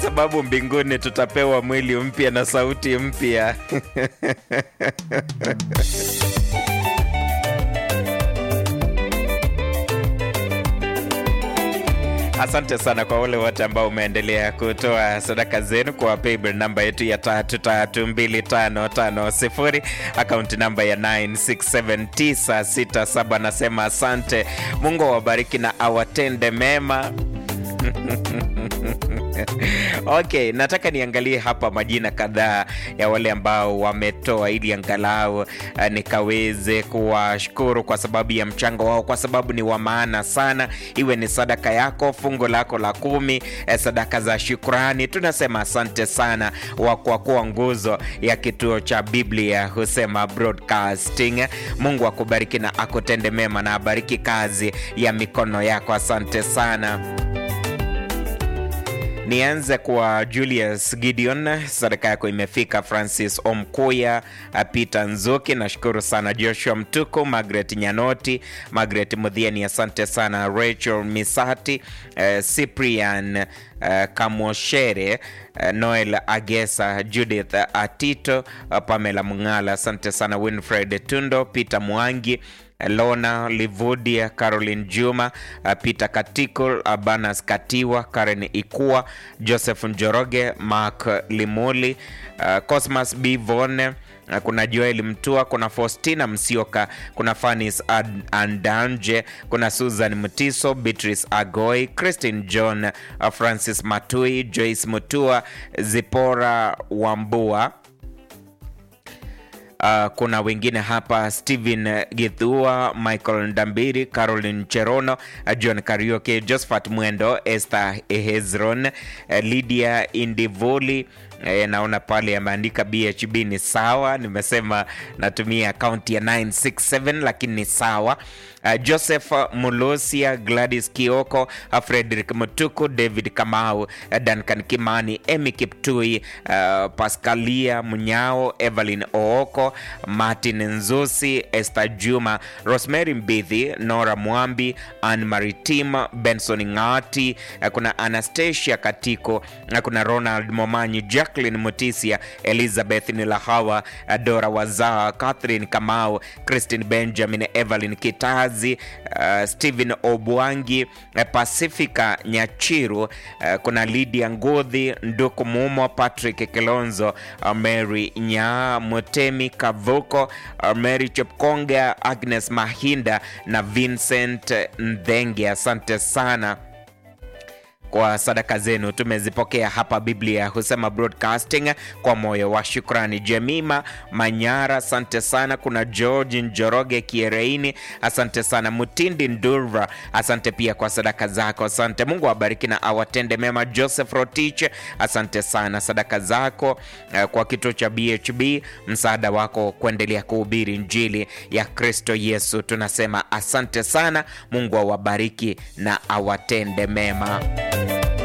sababu mbinguni tutapewa mwili mpya na sauti mpya. Asante sana kwa wale wote ambao umeendelea kutoa sadaka zenu kwa paybill namba yetu ya tatu tatu mbili tano tano sifuri akaunti namba ya 967967. Nasema asante, Mungu awabariki na awatende mema. Okay, nataka niangalie hapa majina kadhaa ya wale ambao wametoa ili angalau uh, nikaweze kuwashukuru kwa sababu ya mchango wao, kwa sababu ni wa maana sana. Iwe ni sadaka yako, fungo lako la kumi, eh, sadaka za shukrani, tunasema asante sana wa kwa kuwa nguzo ya kituo cha Biblia husema broadcasting. Mungu akubariki na akutende mema na abariki kazi ya mikono yako. Asante sana. Nianze kwa Julius Gideon, sadaka yako imefika. Francis Omkuya, Peter Nzuki, nashukuru sana. Joshua Mtuku, Margaret Nyanoti, Margaret Mudhiani, asante sana. Rachel Misati, uh, Cyprian uh, Kamoshere, uh, Noel Agesa, Judith Atito, uh, Pamela Mungala, asante sana. Winfred Tundo, Peter Mwangi Lona Livudia, Caroline Juma, uh, Peter Katikul, Abanas Katiwa, Karen Ikua, Joseph Njoroge, Mark Limuli, uh, Cosmas B Vone, uh, kuna Joel Mtua, kuna Faustina Msioka, kuna Fanis Ad- Andanje, kuna Susan Mutiso, Beatrice Agoi, Christine John, uh, Francis Matui, Joyce Mutua, Zipora Wambua Uh, kuna wengine hapa Stephen Githua, Michael Ndambiri, Caroline Cherono, uh, John Karioke, Josephat Mwendo, Esther Hezron, uh, Lydia Indivoli E, naona pale ameandika BHB ni sawa. Nimesema natumia akaunti ya 967 lakini ni sawa. Uh, Joseph Mulusia, Gladys Kioko, uh, Frederick Mutuku, David Kamau, uh, Duncan Kimani, Emy Kiptui, uh, Pascalia Munyao, Evelyn Ooko, Martin Nzusi, Esther Juma, Rosemary Mbithi, Nora Mwambi, Anne Maritima, Benson Ngati, uh, kuna Anastasia Katiko, uh, kuna Ronald Momanyi, Jacqueline Mutisia, Elizabeth Nilahawa, uh, Dora Wazaa, Catherine Kamau, Christine Benjamin, Evelyn Kitazi, uh, Stephen Obwangi, uh, Pacifica Nyachiru, uh, kuna Lydia Ngudhi, Nduku Mumo, Patrick Kilonzo, uh, Mary Nya Mutemi Kavuko, uh, Mary Chepkonga, Agnes Mahinda na Vincent Ndhenge. Asante sana kwa sadaka zenu tumezipokea hapa Biblia husema broadcasting kwa moyo wa shukrani. Jemima Manyara, asante sana. Kuna George Njoroge Kiereini, asante sana. Mutindi Ndurva, asante pia kwa sadaka zako, asante. Mungu awabariki na awatende mema. Joseph Rotich, asante sana sadaka zako eh, kwa kituo cha BHB, msaada wako kuendelea kuhubiri Injili ya Kristo Yesu. Tunasema asante sana. Mungu awabariki na awatende mema.